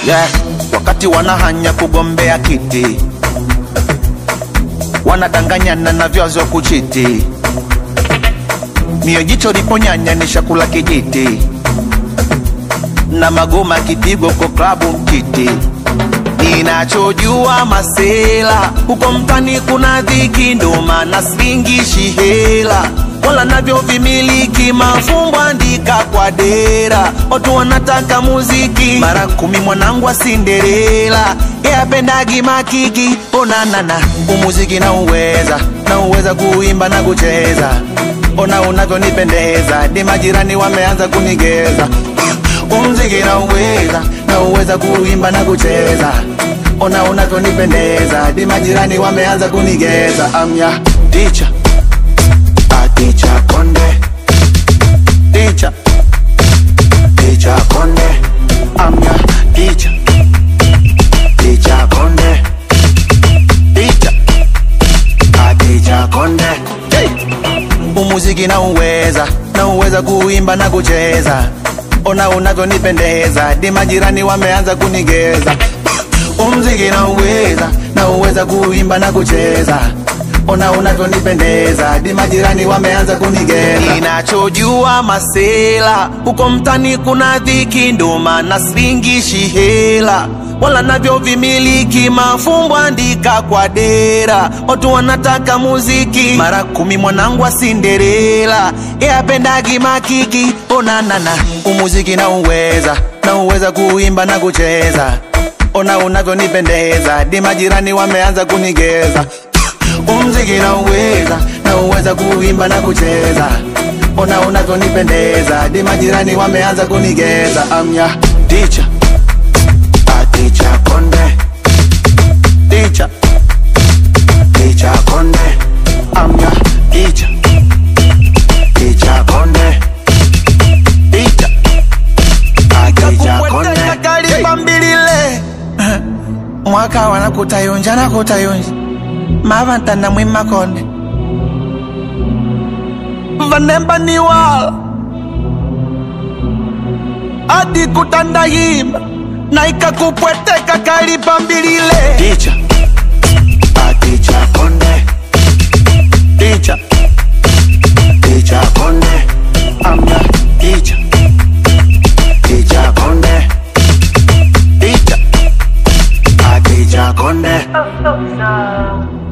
yeah. Wakati wanahanya kugombea kiti, wanadanganyana na vyazo kuchiti, mio jicho liponyanya ni shakula kijiti, na magoma kipigo kwa klabu mkiti. Ninachojua masela huko mtani kuna dhiki, ndo maana singishi hela wala navyo vimiliki mafumbo andika kwa dera, watu wanataka muziki mara kumi. Mwanangu wa Cinderella yapendagi makiki, onanana umuziki na uweza na uweza kuimba na kucheza, ona unavyonipendeza, di majirani wameanza kunigeza umziki na uweza na uweza kuimba na kucheza, ona unavyonipendeza, di majirani wameanza kunigeza. Amya teacher Ticha Konde Ticha Ticha Konde Amya Ticha Ticha Konde Ticha Ticha Konde hey. Umuziki na uweza na uweza kuimba na kucheza, ona unavyonipendeza, di majirani wameanza kunigeza. Umziki na uweza na uweza kuimba na kucheza ona unavyonipendeza, di majirani wameanza kunigeza. Ninachojua masela huko mtani kuna dhiki, ndo maana singishi hela wala navyo vimiliki mafumbo andika kwa dera, watu wanataka muziki mara kumi. Mwanangu wa Cinderella yapendagi makiki, onanana umuziki na uweza na uweza kuimba na kucheza, ona unavyonipendeza, di majirani wameanza kunigeza umziki na uweza na uweza kuimba na kucheza, ona unavyonipendeza, di majirani wameanza kunigeza. Amya ticha aticha konde ticha ticha konde amya ticha ticha konde ticha aticha konde kalibambilile mwaka wana kutayonja na kutayonja mavantana mwimakonde vanemba ni wala adi kutandahimba na ikakupweteka kalipambilile ticha aticha konde ticha ticha konde amna ticha ticha konde ticha aticha konde Oh, so, so.